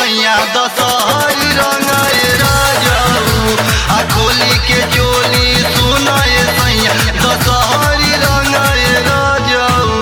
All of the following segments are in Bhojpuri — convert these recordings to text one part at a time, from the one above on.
सैया दशहरी रंगाए राजाऊ आ खोली के चोली सुनाए सैया दशहरी रंगाए राजाऊ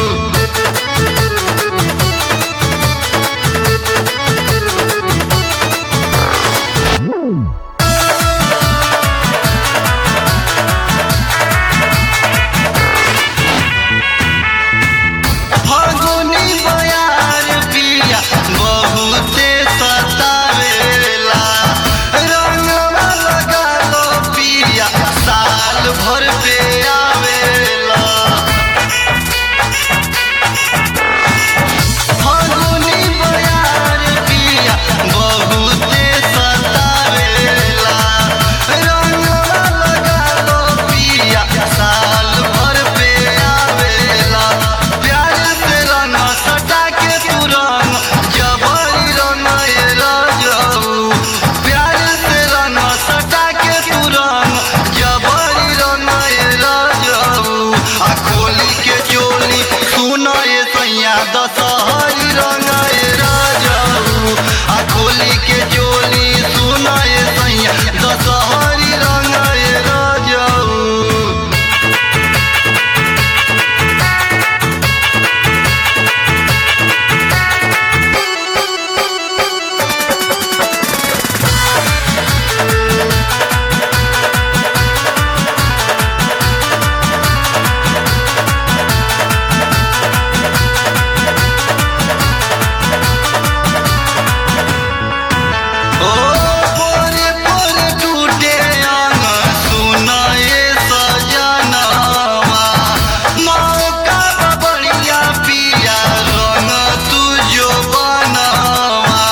फागुनी बयार पिया बहुते सतावेला रंगवा लगा लो पिया साल भर पे आवेला फागुनी बयार पिया बहुते सतावेला रंगवा लगा लो पिया साल भर पे आवेला प्यार से रंग सटा के तू रंग जबरी रंग ये राजाऊ प्यार से रंग सटा के तू रंग जबरी रंग ये राजाऊ आ खोली के चोली सुना ये सैया दशहरी रंग ये राजाऊ आ खोली के चोली सुना ये सैया दशहरी रंग ये राजाऊ ओ पोरे पोरे टूटे अंग सुनाए सजनवा मौका बढ़िया पिया रंग तुझो बनवा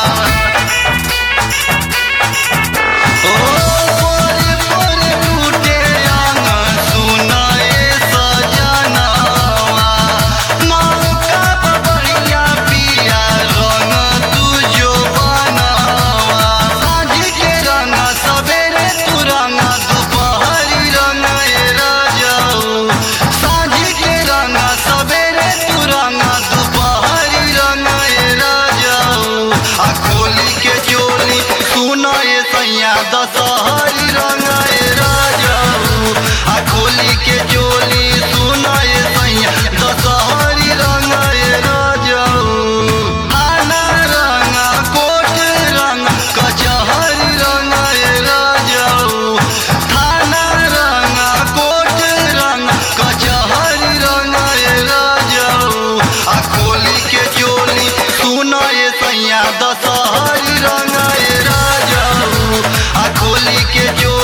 ओ पोरे पोरे टूटे अंग सुनाए सजनवा मौका बढ़िया पिया रंग तुझो बनवा साँझ के रंग सवेरे तू रंग दोपहरी रंग ए राजाऊ साँझ के रंग सवेरे तू रंग दोपहरी रंग ए राजाऊ आ खोली के चोली सुना ये सैया दशहरी रंग ए राजाऊ आ खोली के चोली सुना ये सैया दशहरी रंग ए राजाऊ आना रंग कोट रंग कचहरी रंग ए राजाऊ थाना रंग कोट रंग कचहरी रंग ए राजाऊ आ खोली के चोली सुना ये सैया दशहरी रंग ए राजाऊ आ खोली के चोली